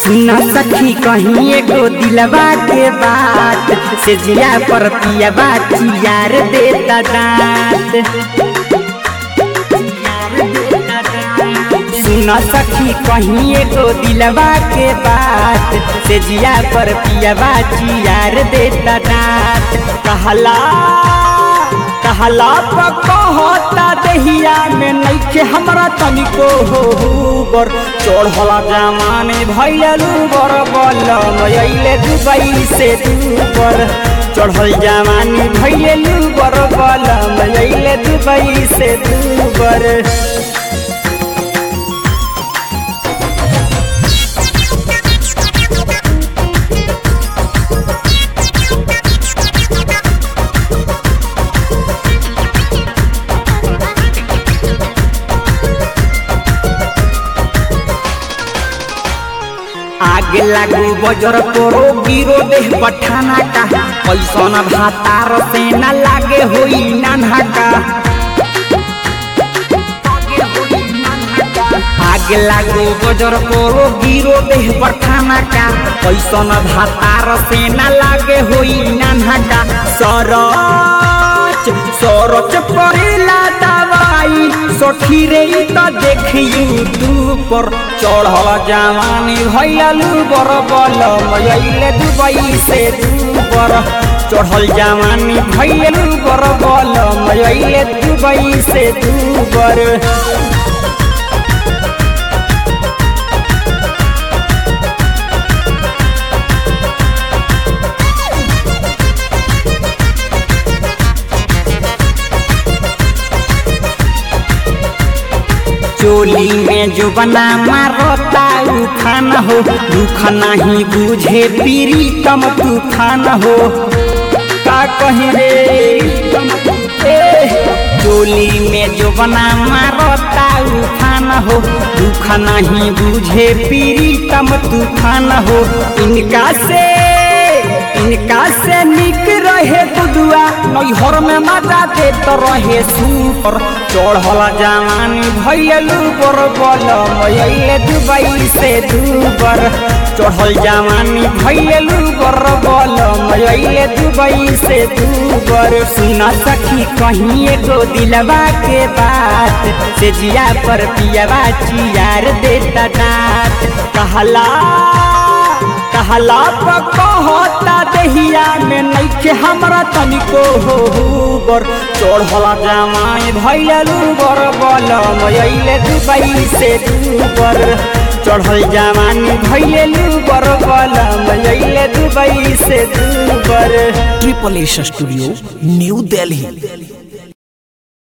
सुन सखी कहीं एगो दिलवा के बात से जिया पर पियावा चियार देता दांत सुन सखी कहीं एगो दिलवा के बात से जिया पर पियावा चियार देता दांत कहला कहला कहता दहिया में नइखे हमरा तनिको हो बर चढ़ला जमाने भैलू बर बलम अइले दुबई से दूबर चढ़ल जमानी भैलू बर बलम अइले दुबई से दूबर आगे लागू बजर तोरो गिरो देह पठाना का पैसन भातार से न लागे होई नाना का आगे लागू बजर तोरो गिरो देह पठाना का पैसन भातार से न लागे होई नाना का सरच सरच परेला दवाई सखी रे त देखियू तू पर चढ़ल जवानी भैलू बर बलम अइले दुबई से दूबर चढ़ल जवानी भैलू बर बलम अइले दुबई से दूबर चोली में जो बना मारता उफान हो दुख नहीं बुझे पीरी तम तूफान हो का कही रे ए, चोली में जो बना मारता उफान हो दुख नहीं बुझे पीरी तम तूफान हो इनका से इनका से निक रहे बुदुआ नैहर में मजा देत रहे सुपर चढ़ल जवानी भैलू बर बलम अइले दुबई से दूबर चढ़ल जवानी भैलू बर बलम अइले दुबई से दूबर सुन सखी कहीं एगो दिलवा के बात से जिया पर पियावा चियार देता दांत कहला कहला कहता दहिया में नइखे हमरा तनिको हो बर चढ़ला जमाई भैलू बर बलम अइले दुबई से दूबर चढ़ल जवानी भैलू बर बलम अइले दुबई से दूबर triple S studio new Delhi